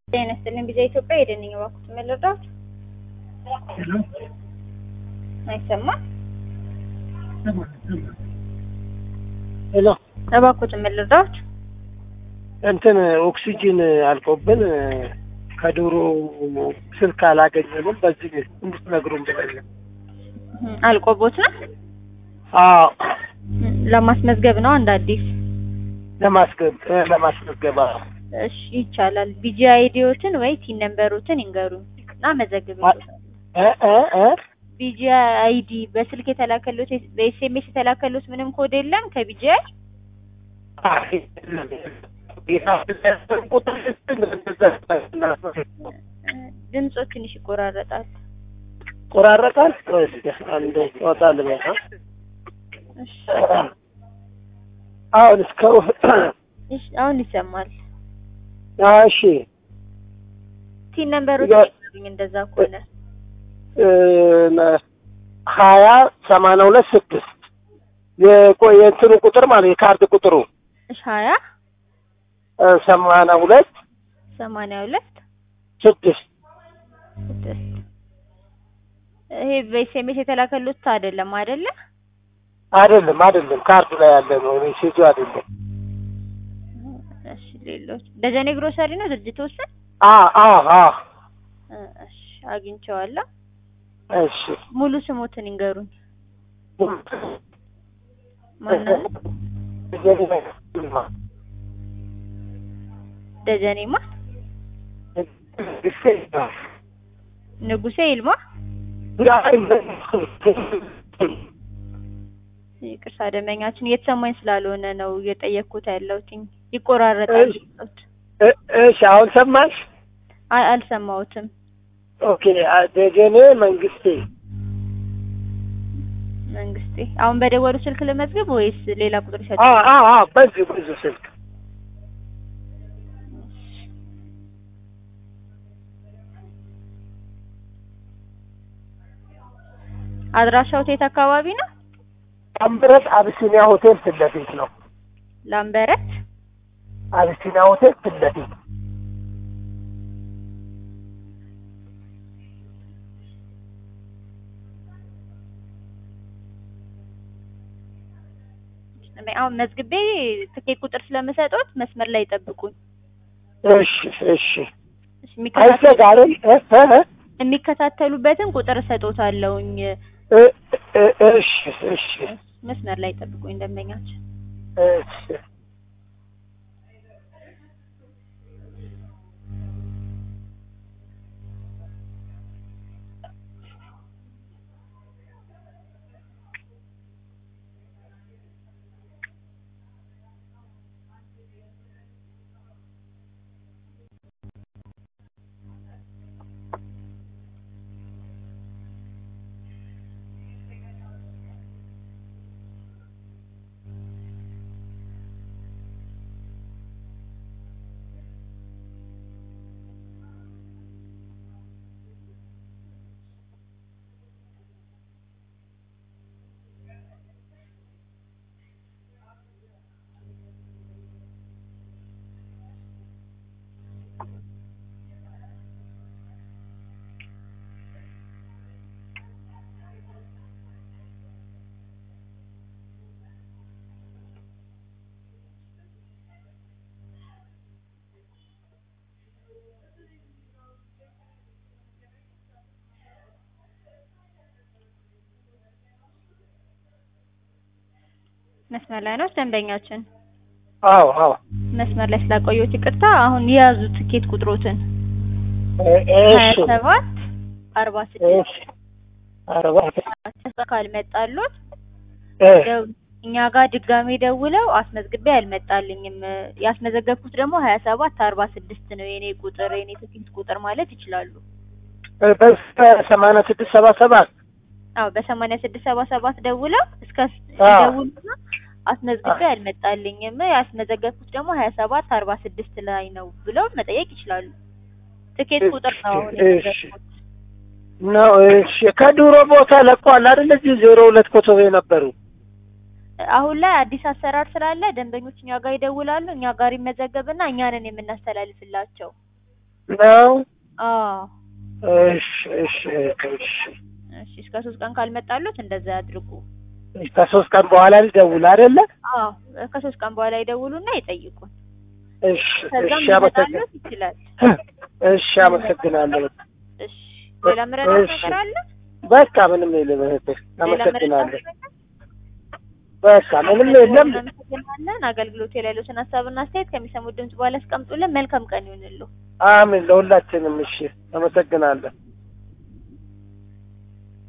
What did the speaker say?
ጤና ይስጥልኝ ቢዛ ኢትዮጵያ የደንኝ እባክዎት ምን ልርዳዎት? አይሰማም? ሄሎ እባክዎት ምን ልርዳዎት? እንትን ኦክሲጂን አልቆብን ከዶሮ ስልክ አላገኘንም። በዚህ እንድትነግሩን ብለን አልቆቦት ነው አዎ ለማስመዝገብ ነው አንድ አዲስ ለማስገብ ለማስመዝገብ አዎ። እሺ ይቻላል። ቢጂ አይዲዎትን ወይ ቲን ነምበሮትን ይንገሩኝ እና መዘግብልዎታል። እ እ እ ቢጂ አይዲ በስልክ የተላከሉት በኤስኤምኤስ የተላከሉት ምንም ኮድ የለም ከቢጂ አይ የለም፣ የለም። ቁጥር እንደዛ ድምጾ ትንሽ ይቆራረጣል። ቆራረጣል። እስኪ አንዴ ይወጣል በቃ እሺ አሁን እስከ እሺ አሁን ይሰማል። እሺ ቲን ነምበሮችን ይንገሩኝ እንደዛ ከሆነ ሀያ ሰማንያ ሁለት ስድስት የቆየ እንትኑ ቁጥር ማለት የካርድ ቁጥሩ እሺ ሀያ ሰማንያ ሁለት ሰማንያ ሁለት ስድስት ስድስት ይሄ በኤስኤምኤስ የተላከሉት አይደለም አይደለ? አይደለም አይደለም ካርዱ ላይ ያለ ነው ሜሴጁ አይደለም እሺ ሌሎች ደጀኔ ግሮሰሪ ነው ድርጅት ውስጥ አ አ አ እሺ አግኝቼዋለሁ። እሺ ሙሉ ስሞትን ይንገሩኝ። ማነው? ደጀኔማ ንጉሴ ይልማ። ይቅርታ ደንበኛችን እየተሰማኝ ስላልሆነ ነው እየጠየቅኩት ያለሁት። ይቆራረጣል። እሺ አሁን ሰማሽ? አይ አልሰማሁትም። ኦኬ ደጀኔ መንግስቴ መንግስቴ አሁን በደወሉ ስልክ ልመዝግብ ወይስ ሌላ ቁጥር ይሰጥ? አ አ አ በዚህ በዚህ ስልክ አድራሻው የት አካባቢ ነው? ላምበረት አብሲኒያ ሆቴል ፊት ለፊት ነው። ላምበረት አብሲኒያ ሆቴል ፊት ለፊት አሁን መዝግቤ ትኬት ቁጥር ስለምሰጡት መስመር ላይ ይጠብቁኝ። እሺ እሺ እሺ፣ የሚከታተሉ- አይዘጋርም እ እ የሚከታተሉበትን ቁጥር እሰጦታለሁኝ። እ እ እሺ እሺ መስመር ላይ ይጠብቁኝ ደንበኛችን። እሺ መስመር ላይ ነው ደንበኛችን። አዎ አዎ መስመር ላይ ስላቆየሁት ይቅርታ። አሁን የያዙ ትኬት ቁጥሮትን እ- ሀያ እሺ ሰባት አርባ ስድስት እሺ አርባ ካልመጣሉት እ ደው- እኛ ጋር ድጋሜ ደውለው አስመዝግቤ አልመጣልኝም። ያስመዘገብኩት ደግሞ ሀያ ሰባት አርባ ስድስት ነው የኔ ቁጥር የኔ ትኬት ቁጥር ማለት ይችላሉ። በሰማንያ ስድስት ሰባ ሰባት አዎ በሰማንያ ስድስት ሰባ ሰባት ደውለው እስከ አዎ። ደውሉና አስመዝግቤ አልመጣልኝም ያስመዘገብኩት ደግሞ ሀያ ሰባት አርባ ስድስት ላይ ነው ብለው መጠየቅ ይችላሉ። ትኬት ቁጥር ነው አሁን እሺ። የነገርኩት። ነው። እሺ ከድሮ ቦታ ለቋል አይደል? እዚህ ዜሮ ሁለት ኮቶቤ ነበሩ። አሁን ላይ አዲስ አሰራር ስላለ ደንበኞች እኛ ጋር ይደውላሉ፣ እኛ ጋር ይመዘገብና እኛንን የምናስተላልፍላቸው። ነው። አዎ እሺ እሺ እሺ እሺ እስከ ሶስት ቀን ካልመጣሉት እንደዛ ያድርጉ። ከሶስት ቀን በኋላ ልደውል አይደለ? አዎ ከሶስት ቀን በኋላ ይደውሉና ይጠይቁን። እሺ ከዛም እሺ አመሰግናለሁ። ሊመጣሉት ይችላል። እሺ አመሰግናለሁ። እሺ ሌላ ምረዳት እሺ። ነገር አለ? በቃ ምንም የለም እህቴ፣ ሌላ አመሰግናለሁ። ምረዳት ነገር? በቃ ምንም የለም። እናመሰግናለን። አገልግሎት ላይ ያሉትን ሀሳብና አስተያየት ከሚሰሙት ድምጽ በኋላ አስቀምጡልን። መልካም ቀን ይሁንልዎ። አሜን ለሁላችንም። እሺ አመሰግናለሁ።